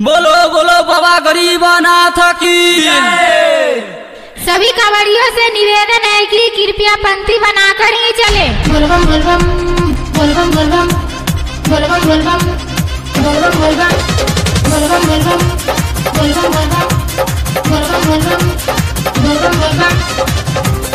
बोलो बोलो बाबा गरीबनाथ की सभी कांवड़ियों से निवेदन है कि कृपया पंक्ति बनाकर ही चले बोलबम बोलबम बोलबम बोलबम बोलबम बोलबम बोलबम बोलबम बोलबम बोलबम बोलबम बोलबम बोलबम बोलबम बोलबम बोलबम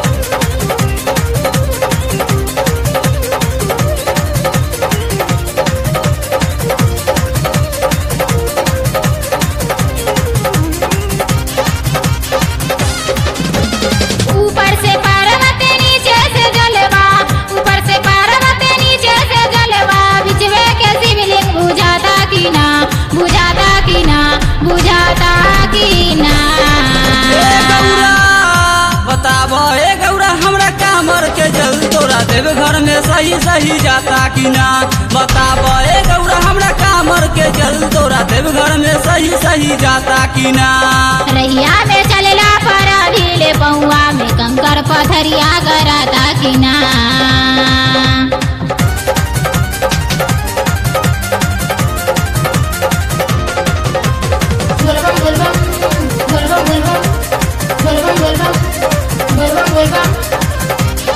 ऊपर से पार्वती नीचे से जलवा ऊपर से पार्वती नीचे से जलवा बिचवे के शिवलिंग बुझाता की ना बुझाता की ना बुझाता की ना ए गौरा बताबो ए गौरा हमरा कामर के जल तोरा देव घर में सही सही जाता कि ना बताबो ए गौरा हमरा कामर के जल तोरा देव घर में सही सही जाता कि ना रैया में चलेला पर भीले पौआ में कंकर पथरिया गराता की ना बोलबम बोलबम बोलबम बोलबम बोलबम बोलबम बोलबम बोलबम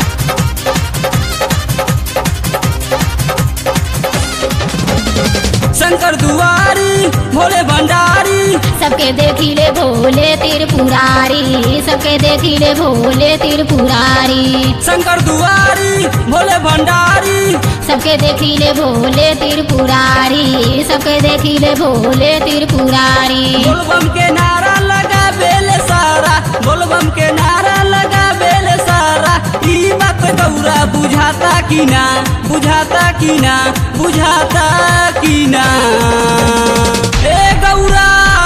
शंकर दुआरी भोले भंडारी सबके देखिले भोले त्रिपुरारी सबके देखिले भोले त्रिपुरारी शंकर दुआरी भोले भंडारी सबके देखिले भोले त्रिपुरारी सबके देखिले भोले त्रिपुरारी बोलबम के नारा लगा बेले सारा बोलबम के नारा लगा बेले सारा ई बात गौरा बुझाता कि ना बुझाता कि ना बुझाता कि ना ए गौरा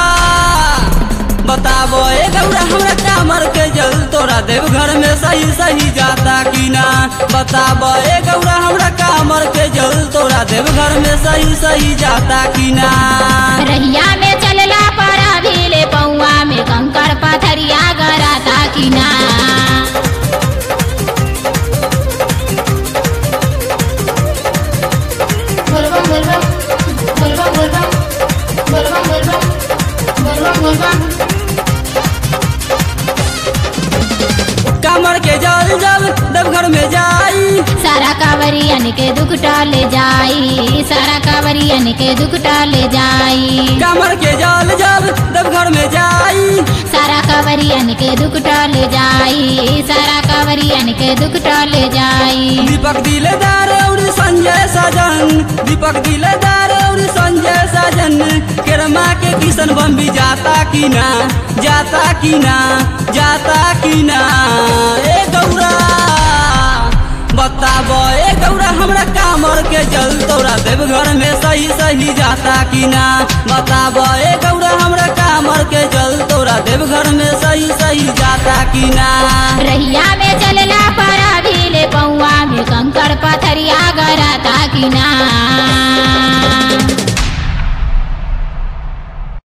बताबो ए गौरा हमरा कामर के जल तोरा देव घर में सही सही जाता कि ना बताबो ए गौरा हमरा कामर के जल तोरा देव घर में सही सही जाता कि ना रहिया में चलला पर भीले पौआ में कंकर पथरिया गराता की ना बोलबम बोलबम बोलबम बोलबम बोलबम बोलबम बोलबम बोलबम कामर के जल जब देवघर में जाई सारा कांवरियन के दुख टल जाई सारा कांवरियन के दुख टल जाई कामर के जल जब देवघर में जाई सारा कांवरियन के दुख टल जाई सारा कांवरियन के दुख टल जाई दीपक दिलदार और संजय सजन दीपक दिलदार और संजय सजन केरमा के किशन बम भी जाता कि ना जाता कि ना जाता कि ना ए गौरा बताबो ए गौरा हमरा कामर के जल तोरा देवघर में सही सही जाता कि ना बताबो ए गौरा हमरा कामर के जल तोरा देवघर में सही सही जाता कि ना रहिया में चलला पर भीले पौआ में कंकर पथरिया गराता की ना